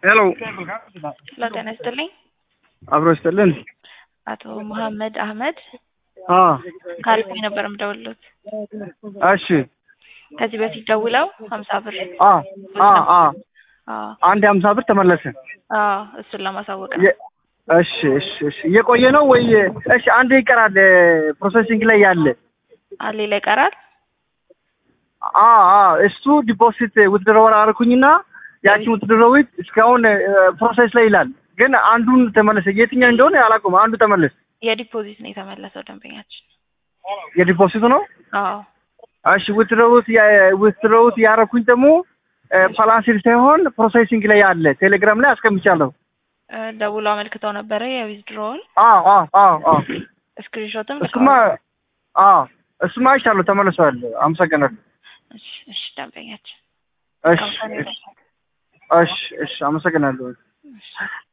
ሄሎ ሄሎ ጤና ይስጥልኝ። አብሮ ይስጥልን። አቶ መሐመድ አህመድ አ ከአሪፍ ነበር የምደውልሎት። እሺ ከዚህ በፊት ደውለው ሀምሳ ብር አ አ አ አዎ አንድ የሀምሳ ብር ተመለሰ። አዎ እሱን ለማሳወቅ ነው። የ- እሺ እሺ እሺ እየቆየ ነው ወይ? እሺ አንድ ይቀራል ፕሮሰሲንግ ላይ ያለ አ ሌላ ይቀራል። አ አ እሱ ዲፖዚት ውትድሮወር አርኩኝና ያቺን ውትድሮዊት እስካሁን ፕሮሰስ ላይ ይላል። ግን አንዱን ተመለሰ። የትኛው እንደሆነ አላውቅም። አንዱ ተመለሰ። የዲፖዚት ነው የተመለሰው ደንበኛችን። የዲፖዚቱ ነው። አዎ እሺ ውትድሮውት ውትድሮውት ያረኩኝ ደግሞ ፓላንሲል ሳይሆን ፕሮሴሲንግ ላይ ያለ ቴሌግራም ላይ አስቀምጫለሁ። እ ደውሎ አመልክተው ነበረ የዊዝድሮውን አዎ አዎ አዎ አዎ ስክሪንሾትም እሱማ አዎ እሱማ አይቻለሁ ተመልሷል። አመሰግናለሁ። እሺ እሺ ደንበኛችን እሺ እሺ እሺ እሺ አመሰግናለሁ። እሺ